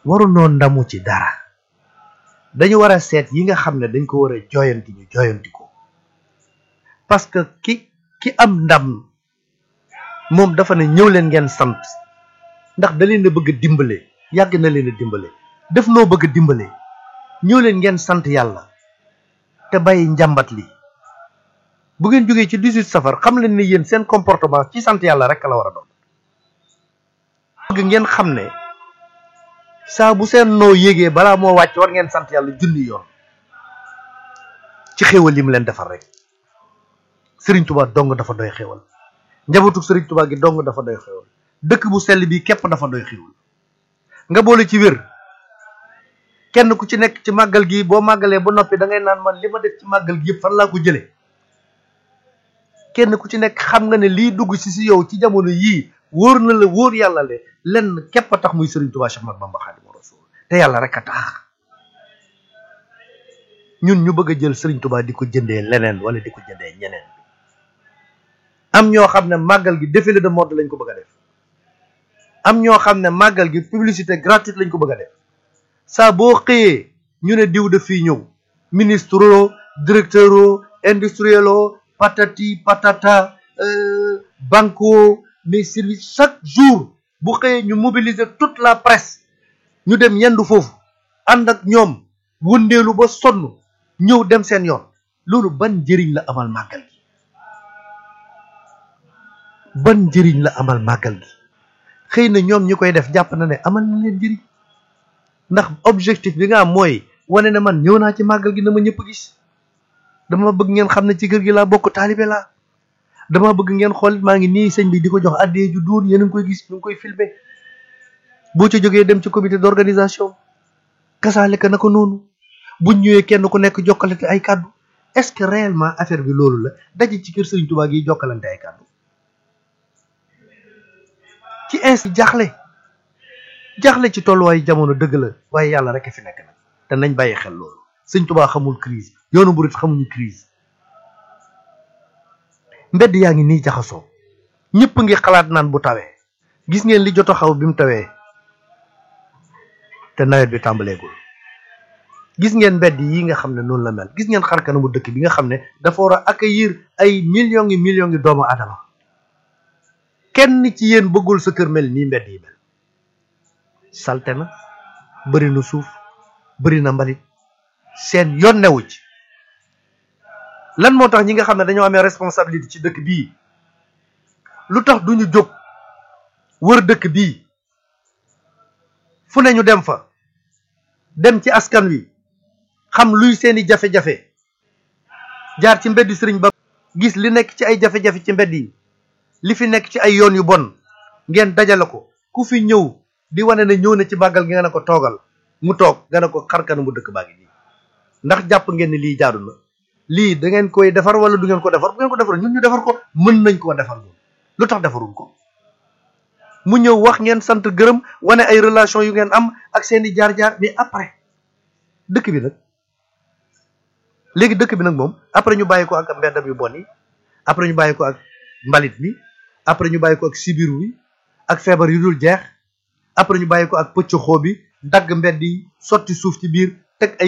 waru noo ndamu ci dara dañu war a seet yi nga xam ne dañ ko war a jooyanti ñu jooyanti ko parce que ki ki am ndam moom dafa ne ñëw leen ngeen sant ndax da leen a bëgg a dimbale yàgg na leen a dimbale def noo bëgg a dimbale ñëw leen ngeen sant yàlla te bàyyi njàmbat li bu ngeen jógee ci 18 safar xam leen ne yéen seen comportement ci sant yàlla rek la war a doon bëgg ngeen xam ne saa bu seen noo yégee balaa moo wàcc war ngeen sant yàlla junni yoon ci xéewal yi mu leen defal rek sëriñ Tuubaa dong dafa doy xéewal njabootu sëriñ Tuubaa gi dong dafa doy xéewal dëkk bu sell bi képp dafa doy xéewal nga boole ci wér kenn ku ci nekk ci màggal gi boo màggalee ba noppi da ngay naan man li ma def ci màggal gi yëpp fan laa ko jëlee kenn ku ci nekk xam nga ne lii dugg si si yow ci jamono yii wóor na la wóor yàlla le lenn képp a tax muy Serigne Touba Cheikh Ahmadou Bamba Khadimu Rasul te yàlla rek a tax ñun ñu bëgg a jël Serigne Touba di ko jëndee leneen wala di ko jëndee ñeneen am ñoo xam ne màggal gi défilé de mode lañ ko bëgg a def am ñoo xam ne màggal gi publicité gratuite lañ ko bëgg a def saa boo xëyee ñu ne diw de fii ñëw ministre directeur o industriel o patati patata banco mais service chaque jour bu xëyee ñu mobiliser toute la presse ñu dem yendu foofu ànd ak ñoom wëndeelu ba sonn ñëw dem seen yoon loolu ban njëriñ la amal màggal gi ban njëriñ la amal màggal gi xëy na ñoom ñi koy def jàpp na ne amal na leen njëriñ ndax objectif bi nga am mooy wane ne man ñëw naa ci màggal gi na ma ñëpp gis dama bëgg ngeen xam ne ci kër gi laa bokk taalibe laa dama bëgg ngeen xool maa ngi nii sëñ bi di ko jox addee ju duun yéen a ngi koy gis ñu ngi koy filmer boo ca jógee dem ci comité d'organisation kasaale ka na ko noonu buñ ñëwee kenn ku nekk jokkalante ay kàddu est-ce que réellement affaire bi loolu la daje ci kër Sëriñ Tuubaa gi jokkalante ay kàddu ci ainsi jaaxle jaaxle ci tolluwaayu jamono dëgg la waaye yàlla rek a fi nekk nag te nañ bàyyi xel loolu Sëriñ Tuubaa xamul crise yoonu murit xamuñu crise mbedd yaa ngi nii jaxasoo ñëpp ngi xalaat naan bu tawee gis ngeen li jot a xaw bi mu tawee te nawet bi tàmbaleegul gis ngeen mbedd yi nga xam ne noonu la mel gis ngeen xar kanamu dëkk bi nga xam ne dafa war a accueillir ay millions yi millions yi doomu adama kenn ci yéen bëggul sa kër mel nii mbedd yi mel salte na bëri na suuf bëri na mbalit seen yoon newu ci lan moo tax ñi nga xam ne dañoo amee responsabilité ci dëkk bii lu tax duñu jóg wër dëkk bii fu ne ñu dem fa dem ci askan wi xam luy seeni jafe-jafe jaar ci mbeddi sëriñ ba gis li nekk ci ay jafe-jafe ci mbedd yi li fi nekk ci ay yoon yu bon ngeen dajale ko ku fi ñëw di wane ne ñëw na ci màggal gi nga ne ko toogal mu toog nga ne ko xarkanu mu dëkk baa ngi nii ndax jàpp ngeen ne lii jaadu na lii da ngeen koy defar wala du ngeen ko defar bu ngeen ko defar ñun ñu defar ko mën nañ koo defar ñun lu tax defarul ko mu ñëw wax ngeen sant gërëm wane ay relation yu ngeen am ak seeni jaar-jaar mais après dëkk bi nag léegi dëkk bi nag moom après ñu bàyyi ko ak mbeddam yu bon yi après ñu bàyyi ko ak mbalit mi après ñu bàyyi ko ak sibiru wi ak feebar yu dul jeex après ñu bàyyi ko ak pëcc xoo bi dagg mbedd yi sotti suuf ci biir teg ay